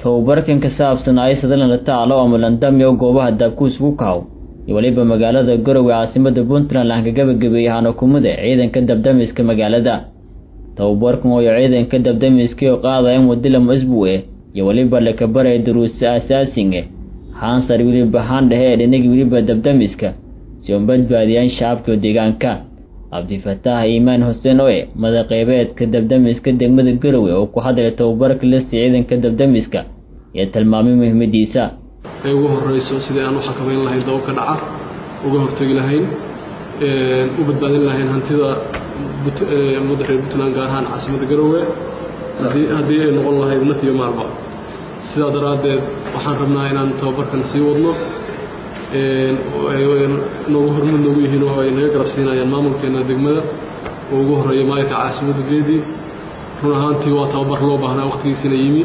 tababarkan ka saabsan aysadana la taalo ama landamyo goobaha daabku isugu kaw iyo weliba magaalada garowe caasimada puntland lahanka gabagabeeyey hanakumada ciidanka dabdamiska magaalada tababarkan ooyo ciidanka dabdamiskii oo qaadaya wadilamo isbuwe iyo weliba lakabaraya duruusa asaasinge haansar weliba haandhehe ee dhinagii weliba dabdamiska si uun badbaadiyaan shacabka deegaanka cabdifataax iimaan xuseen oe madaqeybeedka dabdamiska degmada garowe oo ku hadlaya tababarka lasi ciidanka dabdamiska iyo tilmaamay muhiimadiisa ay ugu horeyso sidii aan u xakamayn lahayn daba ka dhaca uga hortegi lahayn u badbaadin lahayn hantida ummadda reer puntland gaar ahaan caasimada garowe haddii ay noqon lahayd naf iyo maalba sidaa daraaddeed waxaan rabnaa inaan tababarkan sii wadno noogu hormud noogu yihiin oo ay naga garab siinayaan maamulkeena degmada oo ugu horeeya maayirka caasimada geedii run ahaantii waa tababar loo baahnaa waqtigiisina yimi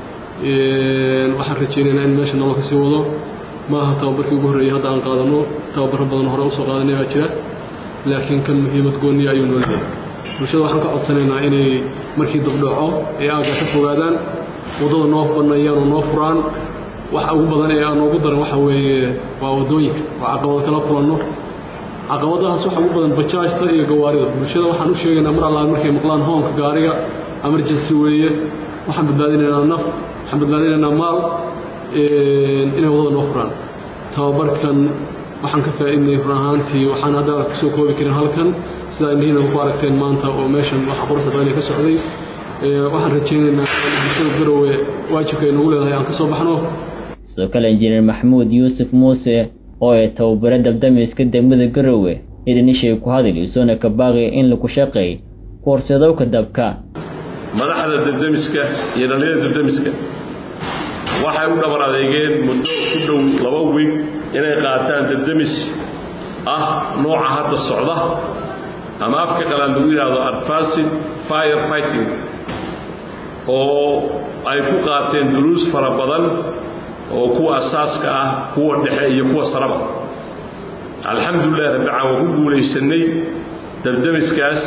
waxaan rajaynaynaa in meesha nolol ka sii wado ma aha tababarkii ugu horreeyey hadda aan qaadano tababaro badan hore usoo qaadanay baa jira laakiin kan muhiimad gooniya ayuu noo leeyahay bulshada waxaan ka codsanaynaa inay markii dabdhaco ay aagga ka fogaadaan waddada noo banneeyaan oo noo furaan waxa ugu badan ee aan noogu daran waxa weeye waa waddooyinka oo caqabad kala kulanno caqabadahaas waxa ugu badan bajaajta iyo gawaarida bulshada waxaan u sheegaynaa mar allaale markay maqlaan hoonka gaariga emergency weeye waxaan badbaadinaynaa naf waxaan badbaadinaynaa maal inay waddada noo furaan tababarkan waxaan ka faa'iidnay run ahaantii waxaan hadda kusoo koobi karin halkan sidaa indhihiina ku aragteen maanta oo meeshan waxa quruxda badan ka socday waxaan rajaynaynaa bulshada garowe waajibka ay nagu leedahay aan ka soo baxno sidoo kale injineer maxamuud yuusuf muuse oo ay tababare dabdamiska degmada garowe idanishay ku hadil isoona ka baaqi in lagu shaqeey ku horseedowka dabka madaxda dabdamiska iyo dhallinyada dabdamiska waxay u dhabar adeegeen muddo ku dhow laba wiig inay qaataan dabdamis ah nooca hadda socda ama afka qalaan lagu yidhaahdo advanced fire fighting oo ay ku qaateen duruus fara badan oo kuwa asaaska ah kuwa dhexe iyo kuwa saraba alxamdulilah rabbican waa ku guulaysanay dabdamiskaas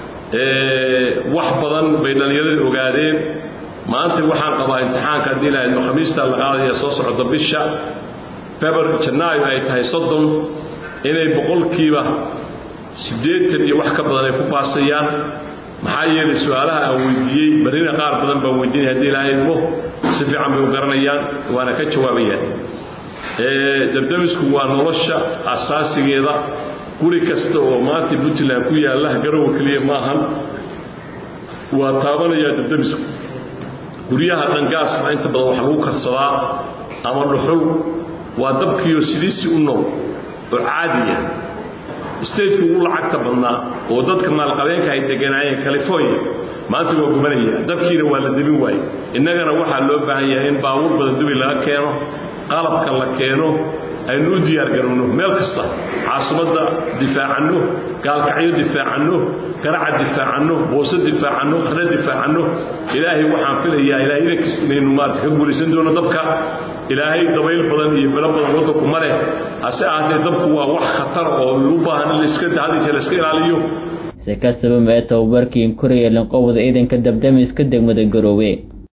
wax badan bay dhallinyaradii ogaadeen maanta waxaan qabaa imtixaanka haddii lahaydno khamiista la qaadaya soo socda bisha febar janaayo ay tahay soddon inay boqolkiiba siddeetan iyo wax ka badan ay ku baasayaan maxaa yeelay su-aalaha aan weydiiyey barrina qaar badan baan weydiinaya haddii lahaydmo si fiican bay u garanayaan waana ka jawaabayaan dabdamisku waa nolosha asaasigeeda guri kasta oo maanta puntland ku yaalla garowa keliya maahan waa taabanayaa dabdamisku guryaha dhangaas baa inta badan wax lagu karsadaa ama dhuxul waa dabkiiyo sidiisii u nool oo caadiya stateku ugu lacagta badnaa oo dadka maalqabeenka ay deganaayeen california maanta waa gubanaya dabkiina waa la debin waaye innagana waxaa loo baahan yahay in baabuur badan dubi laga keeno qalabka la keeno aynu u diyaargarowno meel kasta caasimadda difaacanno gaalkacyo difaacanno garaca difaacanno boose difaacanno qarna difaacanno ilaahay waxaan filayaa ilahay idankiis inaynu maarata ka guulaysan doono dabka ilaahay dabayl badan iyo bilo badan waddanku ma leh hase ahaatee dabku waa wax khatar oo u baahan in laiska hadisha laiska ilaaliyo si kastaba mee tababarkii koraya lanqowda ciidanka dabdamiska degmada garoowe